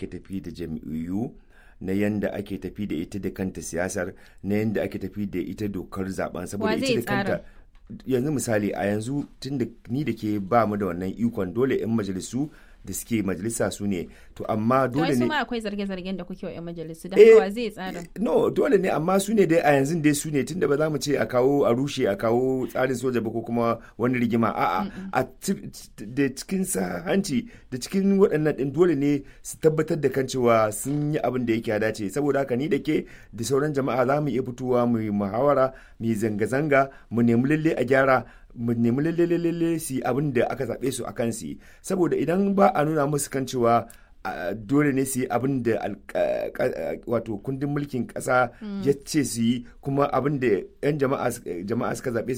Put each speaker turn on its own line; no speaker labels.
ake tafi da jam'iyyu na yanda ake tafi da ita da kanta siyasar na yanda ake tafi da ita dokar zaben saboda ita da kanta yanzu misali a yanzu tun da ni da ke ba mu da wannan ikon dole 'yan majalisu da suke majalisa su ne to amma dole ne
akwai zarge-zargen da kuke wa 'yan majalisu da haka zai tsara
no dole ne amma su ne dai a yanzu dai su ne tunda ba za mu ce a kawo a rushe a kawo tsarin soja ba ko kuma wani rigima a'a a da cikin sa hanci da cikin waɗannan din dole ne su tabbatar da kan cewa sun yi abin da yake dace saboda haka ni da ke da sauran jama'a za mu iya fitowa mu yi muhawara mu yi zanga-zanga mu nemi lalle a gyara mu nemi lalle lalle su abin da aka zaɓe su a kan su saboda idan ba a nuna musu kan cewa dole ne su yi abin da wato kundin mulkin ƙasa ya ce su yi kuma abin da 'yan jama'a suka zaɓe